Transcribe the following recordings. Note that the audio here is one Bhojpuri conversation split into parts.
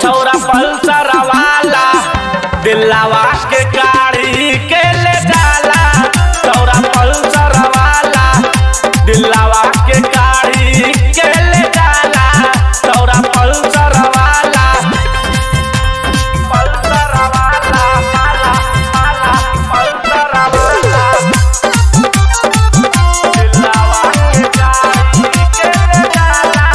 छौरा पल्सर वाला दिलावा के गाड़ी के ले जाला छौरा पल्सर वाला दिलावा के गाड़ी के ले जाला छौरा पल्सर वाला पल्सर वाला वाला वाला पल्सर वाला दिलावा के गाड़ी के ले जाला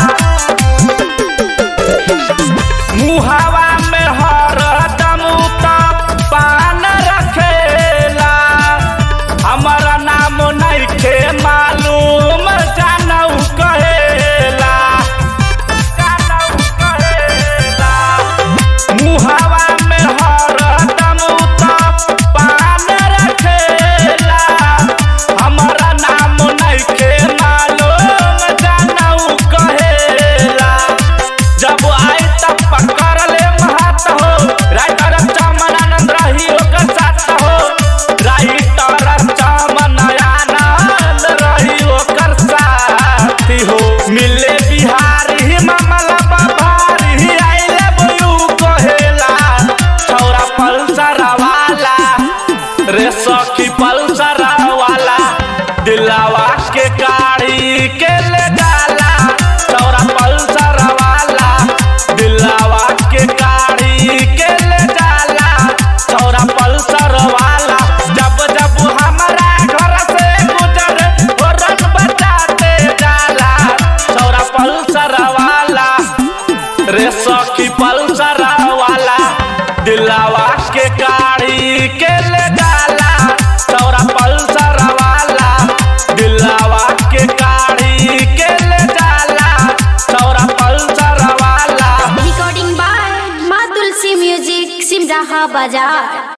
मुहावा में हरदम त पान रखेला हमारा नाम नइखे मालूम जानऊ कहेला जानऊ कहेला मुहावा में हरदम त पान रखेला हमारा नाम नइखे मालूम जानऊ कहेला जब आई तब पकड़ ले महत हो राइटर चमनानंद रही ओकर साथ हो राइटर चमनानंद रही ओकर साथी हो मिले बिहारी मामला बभारी आइले बुयू कहेला छौरा पल्सर वाला रे सखी पल्सर वाला दिलावा के गाड़ी के ले जाला छौरा पल्सर वाला दिलावा के गाड़ी के ले जाला छौरा पल्सर वाला जब जब हमारा घर से गुजर रन बजाते जाला छौरा पल्सर वाला रे सखी पल्सर वाला दिलावा के गाड़ी के ले जाला छौरा पल्सर वाला दिलावा के गाड़ी के ले जाला छौरा पल्सर वाला Recording by Ma Tulsi Music, Simraha Bazaar.